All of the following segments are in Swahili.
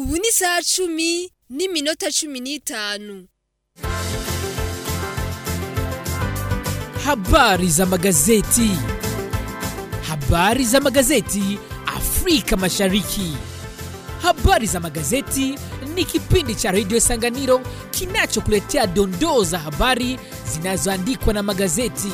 ubu ni saa cumi n'iminota cumi n'itanu Habari za magazeti. Habari za magazeti Afrika Mashariki. Habari za magazeti ni kipindi cha redio Sanganiro kinachokuletea dondoo za habari zinazoandikwa na magazeti.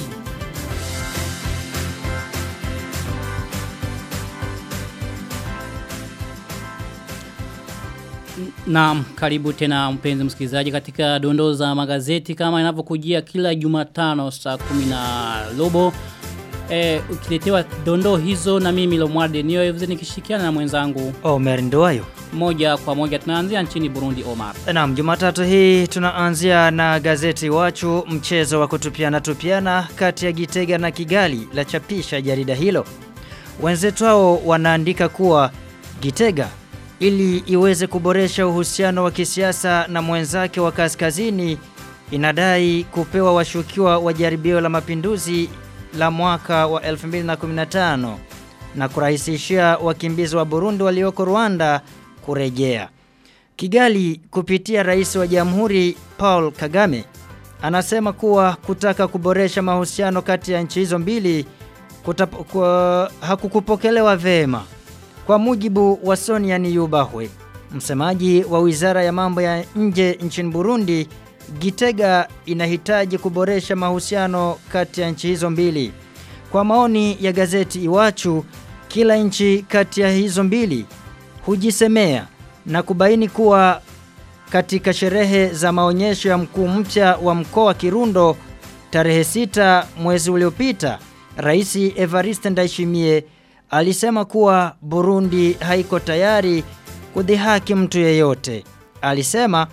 Naam, karibu tena mpenzi msikilizaji katika dondoo za magazeti kama inavyokujia kila Jumatano saa kumi na robo. E, ukiletewa dondoo hizo na mimi Lomwarde niyo nikishirikiana na mwenzangu Omer Nduwayo. moja kwa moja tunaanzia nchini Burundi Omar. Naam, Jumatatu hii tunaanzia na gazeti Wachu, mchezo wa kutupiana tupiana kati ya Gitega na Kigali la chapisha jarida hilo. Wenzetu hao wanaandika kuwa Gitega ili iweze kuboresha uhusiano wa kisiasa na mwenzake wa kaskazini inadai kupewa washukiwa wa jaribio la mapinduzi la mwaka wa 2015 na kurahisishia wakimbizi wa Burundi walioko Rwanda kurejea. Kigali kupitia rais wa jamhuri Paul Kagame anasema kuwa kutaka kuboresha mahusiano kati ya nchi hizo mbili kutap, kwa, hakukupokelewa vema. Kwa mujibu wa Sonia Niyubahwe, msemaji wa wizara ya mambo ya nje nchini Burundi, Gitega inahitaji kuboresha mahusiano kati ya nchi hizo mbili. Kwa maoni ya gazeti Iwachu, kila nchi kati ya hizo mbili hujisemea na kubaini kuwa katika sherehe za maonyesho ya mkuu mpya wa mkoa wa Kirundo tarehe sita mwezi uliopita, Rais Evariste Ndayishimiye alisema kuwa Burundi haiko tayari kudhihaki mtu yeyote. Alisema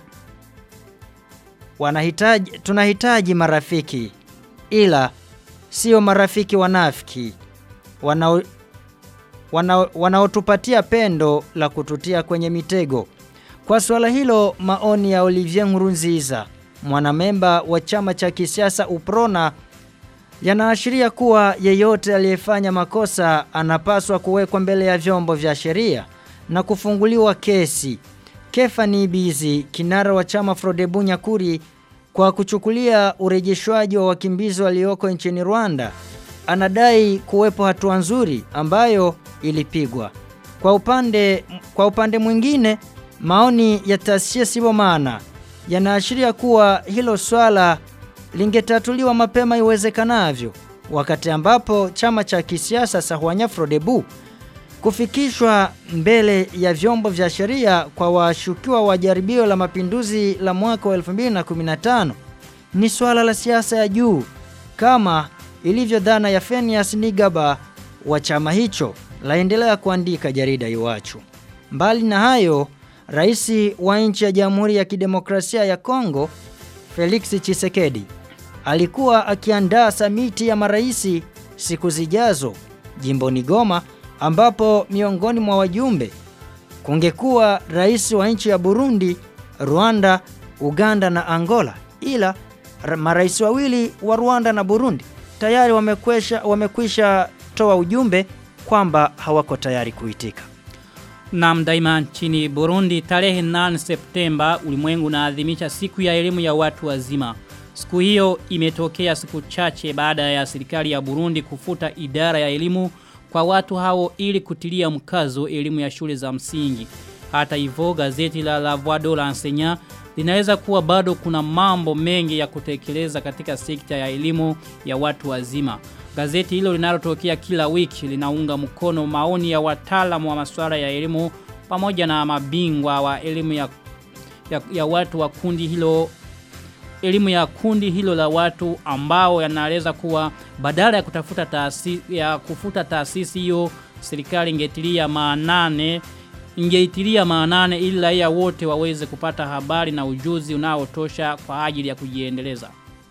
wanahitaji tunahitaji marafiki ila sio marafiki wanafiki wanao wana, wanaotupatia pendo la kututia kwenye mitego. Kwa suala hilo maoni ya Olivier Nkurunziza, mwanamemba wa chama cha kisiasa Uprona yanaashiria kuwa yeyote aliyefanya makosa anapaswa kuwekwa mbele ya vyombo vya sheria na kufunguliwa kesi. Kefani Bizi, kinara wa chama Frodebu Nyakuri, kwa kuchukulia urejeshwaji wa wakimbizi walioko nchini Rwanda, anadai kuwepo hatua nzuri ambayo ilipigwa. Kwa upande kwa upande mwingine, maoni ya Tasia Sibomana yanaashiria kuwa hilo swala lingetatuliwa mapema iwezekanavyo wakati ambapo chama cha kisiasa Sahwanya Frodebu kufikishwa mbele ya vyombo vya sheria kwa washukiwa wa jaribio la mapinduzi la mwaka wa 2015 ni swala la siasa ya juu kama ilivyo dhana ya Fenias Nigaba wa chama hicho laendelea kuandika jarida Iwachu. Mbali na hayo, rais wa nchi ya Jamhuri ya Kidemokrasia ya Kongo Felix Chisekedi alikuwa akiandaa samiti ya maraisi siku zijazo jimboni Goma ambapo miongoni mwa wajumbe kungekuwa rais wa nchi ya Burundi, Rwanda, Uganda na Angola ila marais wawili wa Rwanda na Burundi tayari wamekwisha wamekwisha toa ujumbe kwamba hawako tayari kuitika. Naam daima nchini Burundi tarehe 8 Septemba ulimwengu unaadhimisha siku ya elimu ya watu wazima. Siku hiyo imetokea siku chache baada ya serikali ya Burundi kufuta idara ya elimu kwa watu hao ili kutilia mkazo elimu ya shule za msingi. Hata hivyo gazeti la La Voix de l'Enseignant linaweza kuwa bado kuna mambo mengi ya kutekeleza katika sekta ya elimu ya watu wazima. Gazeti hilo linalotokea kila wiki linaunga mkono maoni ya wataalamu wa masuala ya elimu pamoja na mabingwa wa elimu ya, ya, ya watu wa kundi hilo elimu ya kundi hilo la watu ambao yanaeleza kuwa badala ya kutafuta taasisi ya kufuta taasisi hiyo serikali ingetilia maanane ingeitilia maanane ili raia wote waweze kupata habari na ujuzi unaotosha kwa ajili ya kujiendeleza.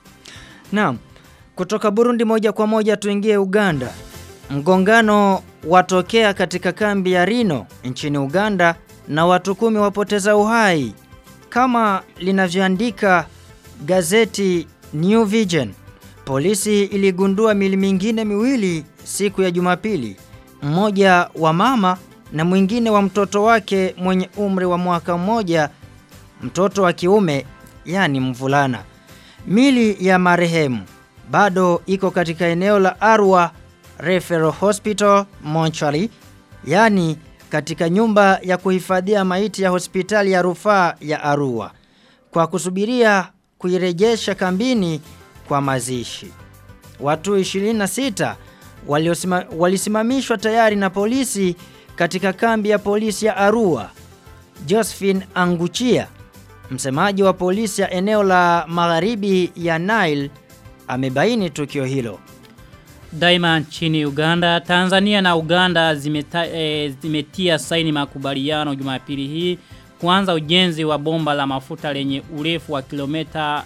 Naam. Kutoka Burundi moja kwa moja tuingie Uganda. Mgongano watokea katika kambi ya Rino nchini Uganda na watu kumi wapoteza uhai. Kama linavyoandika gazeti New Vision, polisi iligundua mili mingine miwili siku ya Jumapili. Mmoja wa mama na mwingine wa mtoto wake mwenye umri wa mwaka mmoja, mtoto wa kiume, yani mvulana. Mili ya marehemu bado iko katika eneo la Arua Referral Hospital Mortuary, yani katika nyumba ya kuhifadhia maiti ya hospitali ya rufaa ya Arua kwa kusubiria kuirejesha kambini kwa mazishi. Watu 26 waliosima, walisimamishwa tayari na polisi katika kambi ya polisi ya Arua. Josephine Anguchia, msemaji wa polisi ya eneo la magharibi ya Nile, amebaini tukio hilo. Daima nchini Uganda, Tanzania na Uganda zimeta, e, zimetia saini makubaliano Jumapili hii kuanza ujenzi wa bomba la mafuta lenye urefu wa kilomita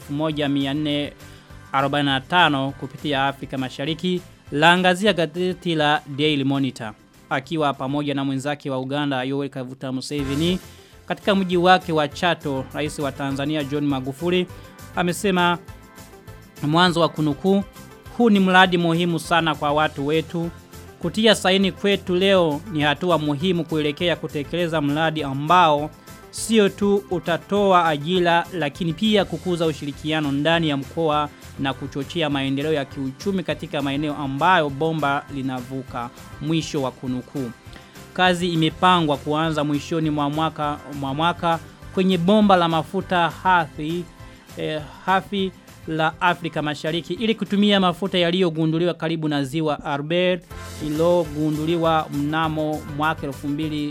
1445 kupitia Afrika Mashariki laangazia gazeti la Daily Monitor akiwa pamoja na mwenzake wa Uganda Yoweri Kaguta Museveni katika mji wake wa Chato rais wa Tanzania John Magufuli amesema mwanzo wa kunukuu huu ni mradi muhimu sana kwa watu wetu kutia saini kwetu leo ni hatua muhimu kuelekea kutekeleza mradi ambao sio tu utatoa ajira lakini pia kukuza ushirikiano ndani ya mkoa na kuchochea maendeleo ya kiuchumi katika maeneo ambayo bomba linavuka mwisho wa kunukuu. Kazi imepangwa kuanza mwishoni mwa mwaka mwa mwaka kwenye bomba la mafuta hafi eh, hafi la Afrika Mashariki ili kutumia mafuta yaliyogunduliwa karibu na ziwa Albert iliyogunduliwa mnamo mwaka 2006.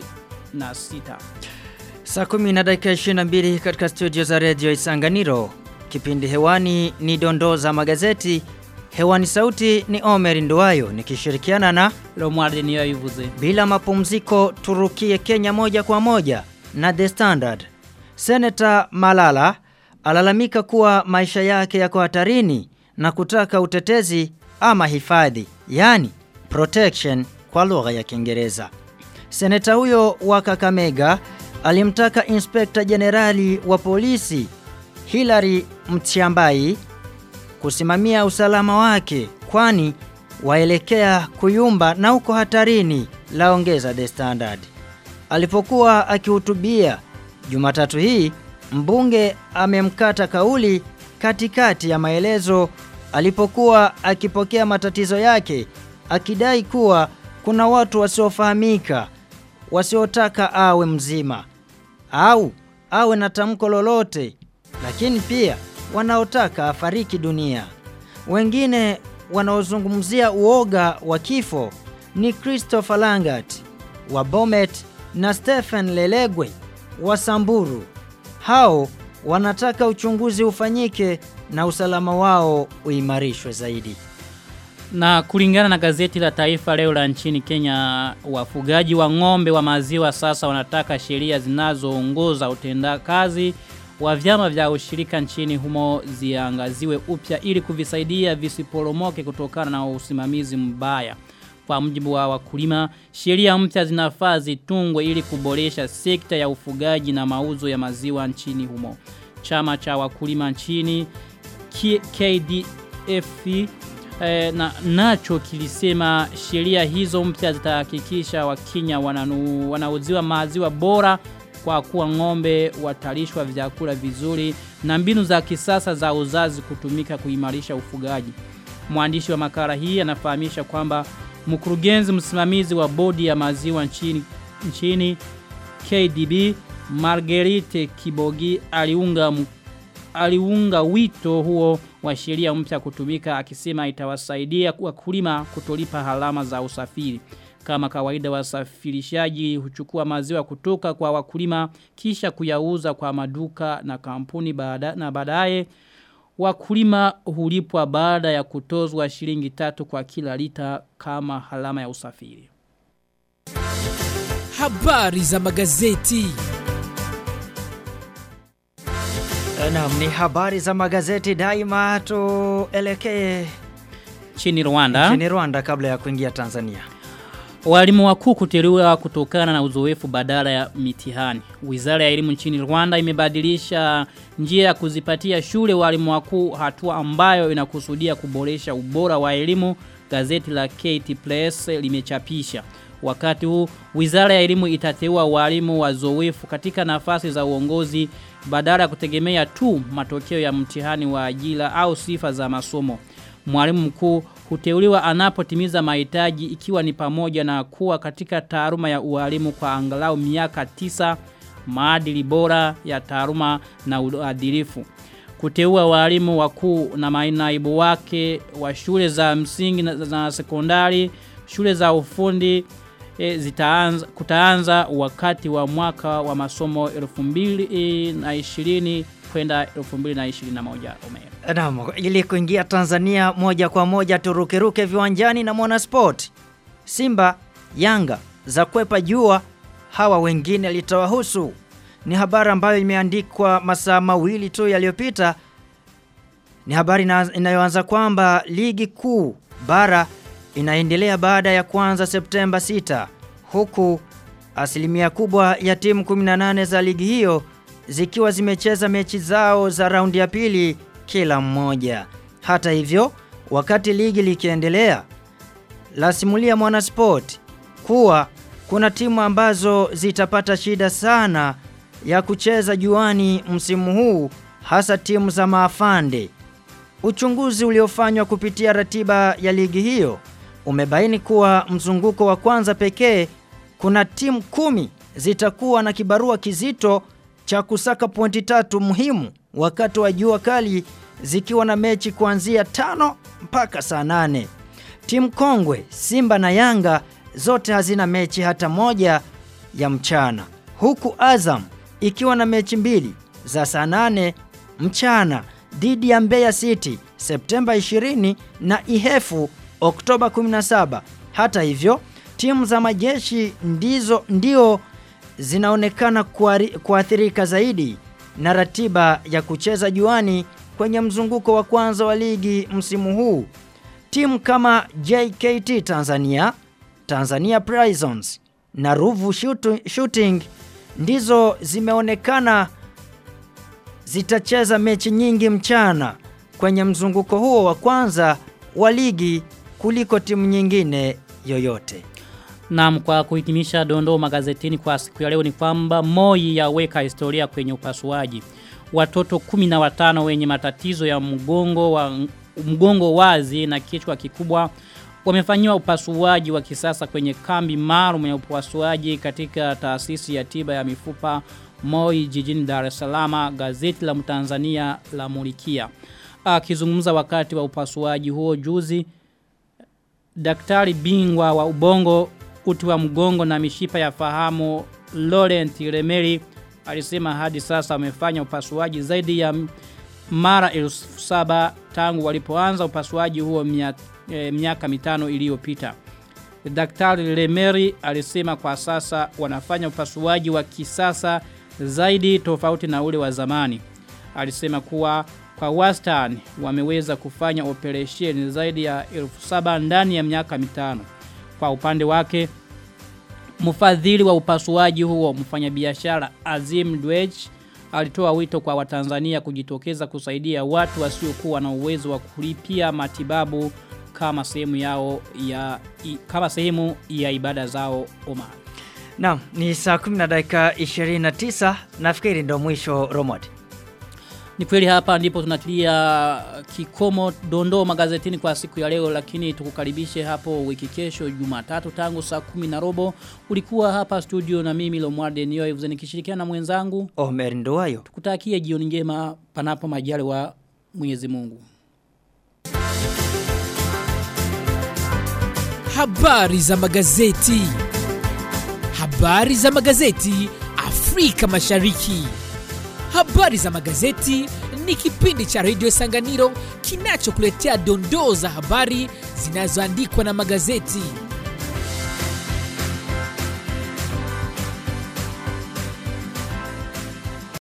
Saa kumi na dakika 22 katika studio za Radio Isanganiro. Kipindi hewani ni dondoo za magazeti. Hewani sauti ni Omer Nduwayo nikishirikiana na Lomwarde niyo yuvuze. bila mapumziko turukie Kenya moja kwa moja na The Standard. Senator Malala alalamika kuwa maisha yake yako hatarini na kutaka utetezi ama hifadhi, yani protection kwa lugha ya Kiingereza. Seneta huyo wa Kakamega alimtaka Inspekta Jenerali wa polisi Hilary Mtiambai kusimamia usalama wake kwani waelekea kuyumba na uko hatarini laongeza The Standard. Alipokuwa akihutubia Jumatatu hii mbunge amemkata kauli katikati ya maelezo alipokuwa akipokea matatizo yake akidai kuwa kuna watu wasiofahamika wasiotaka awe mzima au awe na tamko lolote lakini pia wanaotaka afariki dunia. Wengine wanaozungumzia uoga wa kifo ni Christopher Langat wa Bomet na Stephen Lelegwe wa Samburu. Hao wanataka uchunguzi ufanyike na usalama wao uimarishwe zaidi. Na kulingana na gazeti la taifa leo la nchini Kenya, wafugaji wa ng'ombe wa maziwa sasa wanataka sheria zinazoongoza utendakazi wa vyama vya ushirika nchini humo ziangaziwe upya ili kuvisaidia visiporomoke kutokana na usimamizi mbaya. Kwa mjibu wa wakulima, sheria mpya zinafaa zitungwe ili kuboresha sekta ya ufugaji na mauzo ya maziwa nchini humo. Chama cha wakulima nchini K- KDF eh, na nacho kilisema sheria hizo mpya zitahakikisha wakenya wananu, wanauziwa maziwa bora kwa kuwa ng'ombe watalishwa vyakula vizuri na mbinu za kisasa za uzazi kutumika kuimarisha ufugaji. Mwandishi wa makala hii anafahamisha kwamba mkurugenzi msimamizi wa bodi ya maziwa nchini, nchini KDB Marguerite Kibogi aliunga m- aliunga wito huo wa sheria mpya kutumika akisema itawasaidia wakulima kutolipa halama za usafiri. Kama kawaida wasafirishaji huchukua maziwa kutoka kwa wakulima kisha kuyauza kwa maduka na kampuni baada, na baadaye wakulima hulipwa baada ya kutozwa shilingi tatu kwa kila lita kama halama ya usafiri. Habari za magazeti. Naam, ni habari za magazeti daima tuelekee Chini Rwanda, nchini Rwanda kabla ya kuingia Tanzania. walimu wakuu kuteuliwa kutokana na uzoefu badala ya mitihani. Wizara ya elimu nchini Rwanda imebadilisha njia ya kuzipatia shule walimu wakuu hatua ambayo inakusudia kuboresha ubora wa elimu gazeti la KT Press limechapisha. Wakati huu Wizara ya Elimu itateua walimu wazoefu katika nafasi za uongozi badala ya kutegemea tu matokeo ya mtihani wa ajira au sifa za masomo. Mwalimu mkuu huteuliwa anapotimiza mahitaji ikiwa ni pamoja na kuwa katika taaluma ya ualimu kwa angalau miaka tisa, maadili bora ya taaluma na uadilifu. Kuteua walimu wakuu na manaibu wake wa shule za msingi na, na sekondari, shule za ufundi e, zitaanza kutaanza wakati wa mwaka wa masomo 2020 kwenda 2021 Omer. Naam, ili kuingia Tanzania moja kwa moja turukeruke viwanjani na Mwanasport. Simba, Yanga za kwepa jua, hawa wengine litawahusu. Ni habari ambayo imeandikwa masaa mawili tu yaliyopita. Ni habari ina- inayoanza kwamba ligi kuu bara inaendelea baada ya kuanza Septemba 6 huku asilimia kubwa ya timu 18 za ligi hiyo zikiwa zimecheza mechi zao za raundi ya pili kila mmoja. Hata hivyo, wakati ligi likiendelea, lasimulia Mwanasport kuwa kuna timu ambazo zitapata shida sana ya kucheza juani msimu huu hasa timu za maafande. Uchunguzi uliofanywa kupitia ratiba ya ligi hiyo umebaini kuwa mzunguko wa kwanza pekee kuna timu kumi zitakuwa na kibarua kizito cha kusaka pointi tatu muhimu wakati wa jua kali zikiwa na mechi kuanzia tano mpaka saa nane. Timu kongwe Simba na Yanga zote hazina mechi hata moja ya mchana, huku Azam ikiwa na mechi mbili za saa nane mchana dhidi ya Mbeya City Septemba 20 na Ihefu Oktoba 17. Hata hivyo, timu za majeshi ndizo ndio zinaonekana kuari- kuathirika zaidi na ratiba ya kucheza juani kwenye mzunguko wa kwanza wa ligi msimu huu. Timu kama JKT Tanzania, Tanzania Prisons na Ruvu Shootu- Shooting ndizo zimeonekana zitacheza mechi nyingi mchana kwenye mzunguko huo wa kwanza wa ligi kuliko timu nyingine yoyote. Naam kwa kuhitimisha dondoo magazetini kwa siku ya leo ni kwamba Moi yaweka historia kwenye upasuaji. Watoto 15 wenye matatizo ya mgongo wa mgongo wazi na kichwa kikubwa wamefanyiwa upasuaji wa kisasa kwenye kambi maalum ya upasuaji katika taasisi ya tiba ya mifupa Moi jijini Dar es Salaam gazeti la Mtanzania la Mulikia. Akizungumza wakati wa upasuaji huo juzi daktari bingwa wa ubongo uti wa mgongo na mishipa ya fahamu Laurent Remeri alisema hadi sasa wamefanya upasuaji zaidi ya m- mara elfu saba tangu walipoanza upasuaji huo mia, e, miaka mitano iliyopita. Daktari Remeri alisema kwa sasa wanafanya upasuaji wa kisasa zaidi tofauti na ule wa zamani. Alisema kuwa kwa wastani wameweza kufanya operesheni zaidi ya elfu saba ndani ya miaka mitano. Kwa upande wake, mfadhili wa upasuaji huo mfanyabiashara Azim Dwej alitoa wito kwa Watanzania kujitokeza kusaidia watu wasiokuwa na uwezo wa kulipia matibabu kama sehemu yao ya i, kama sehemu ya ibada zao Omar. Naam, ni saa 10 na dakika 29 nafikiri ndo mwisho Romod. Ni kweli hapa ndipo tunatilia kikomo dondoo magazetini kwa siku ya leo lakini tukukaribishe hapo wiki kesho Jumatatu tangu saa kumi na robo ulikuwa hapa studio na mimi Lomwarde Nioeves nikishirikiana na mwenzangu Omer Nduwayo. kutakia jioni njema panapo majaliwa Mwenyezi Mungu. Habari za magazeti. Habari za magazeti Afrika Mashariki. Habari za magazeti ni kipindi cha redio Sanganiro kinachokuletea dondoo za habari zinazoandikwa na magazeti.